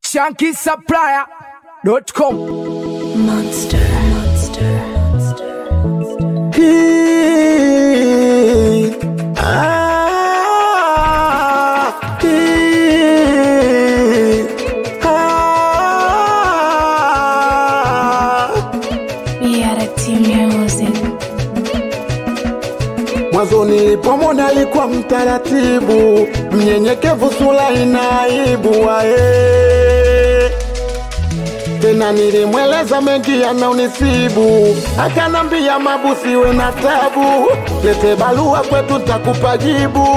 shankisupplier.com. Monster. Monster. Hii, ah, hii, ah. Reality music. Mwanzo nilipomwona alikuwa mtaratibu, mnyenyekevu, sura ina aibu ae. Tena nilimweleza mengi yanaonisibu, akanambia mabusiwe na tabu, lete barua kwetu takupa jibu.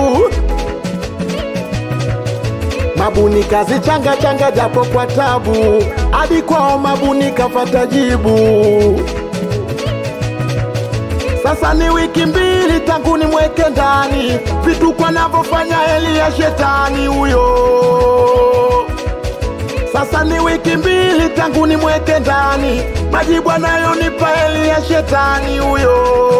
Mabuni kazi changa changa japo kwa tabu, hadi kwao mabuni kafata jibu. Sasa ni wiki mbili tangu nimweke ndani, vituko anavyofanya heli ya shetani huyo. Sasa ni wiki mbili tangu nimweke ndani, majibu anayonipa heli ya shetani huyo.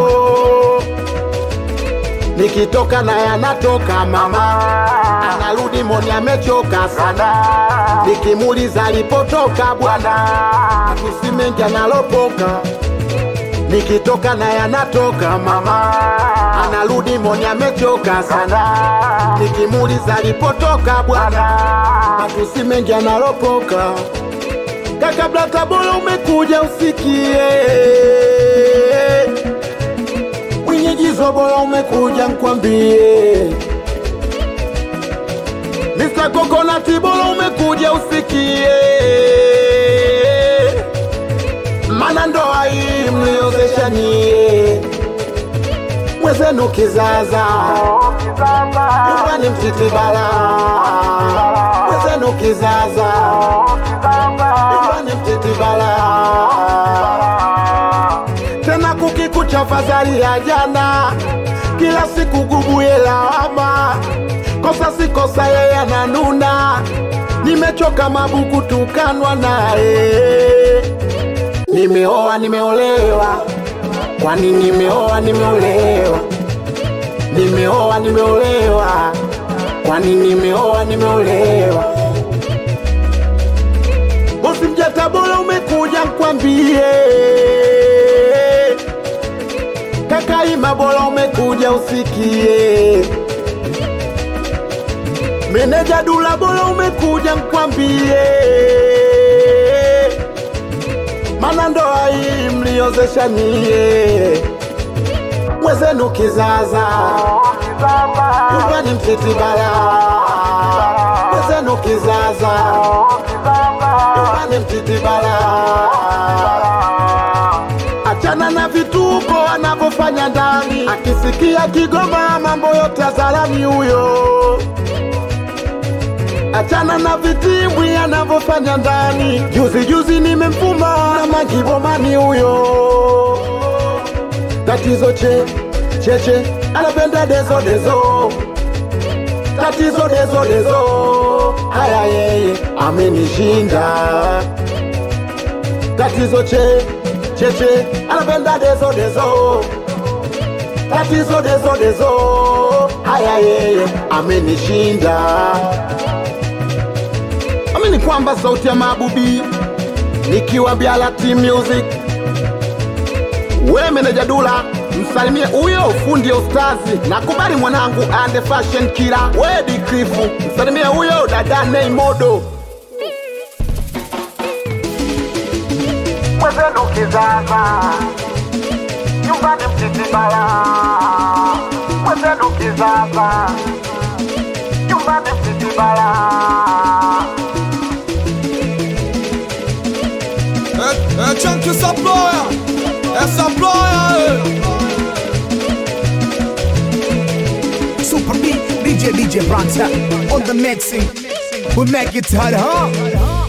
Nikitoka naye anatoka mama, anarudi moni amechoka sana. Nikimuuliza alipotoka bwana, matusi mengi analopoka nikitoka naye anatoka mama, anarudi moni amechoka sana. Nikimuuliza alipotoka bwana, matusi mengi analopoka. Kaka Blata, bora umekuja usikie mwenyejizo, bora umekuja nkwambie. Mr. Coconut, bora umekuja usikie mana ndoa hii mliozesha nyie mwezenu kizaza nyumbani mtitibala mwezenu kizaza nyumbani mtitibala tena kukikucha fadhali ya jana kila siku gubuye lawama kosa si kosa yeye ananuna nimechoka mabuku tukanwa naye Nimeoa, nimeolewa, kwani nimeoa, nimeolewa, nimeoa, nimeolewa, kwani nimeoa, nimeolewa. Bosi Mjata, bora umekuja nkwambie, kaka Ima, bora umekuja usikie, meneja Dula, bora umekuja nkwambie mana ndoa hii mliozesha nyie mwezenu kizaza nyumbani mtitibala mwezenu kizaza nyumbani mtitibala achana na vituko anavyofanya ndani akisikia kigoma mambo yote azalani huyo achana na vitimbwi anavyofanya ndani. Juzi juzi nimemfuma na magibomani huyo. Tatizo che cheche anapenda dezo dezo, tatizo dezo dezo, haya yeye amenishinda. Tatizo che cheche anapenda dezo dezo, tatizo dezo dezo, haya yeye amenishinda amini kwamba sauti ya mabubi nikiwa Bialati Music, we meneja Dula msalimie huyo fundi ya ustazi, nakubali mwanangu ande fashion kila we Dikrifu msalimie huyo dada Nei Modo mwezenu kizaza nyumbani mtitibala mwezenu kizaza nyumbani mtitibala É, é Chunk essa ploia, essa ploia. Super B, DJ DJ Bronzer on the mixing. We make it hard, huh?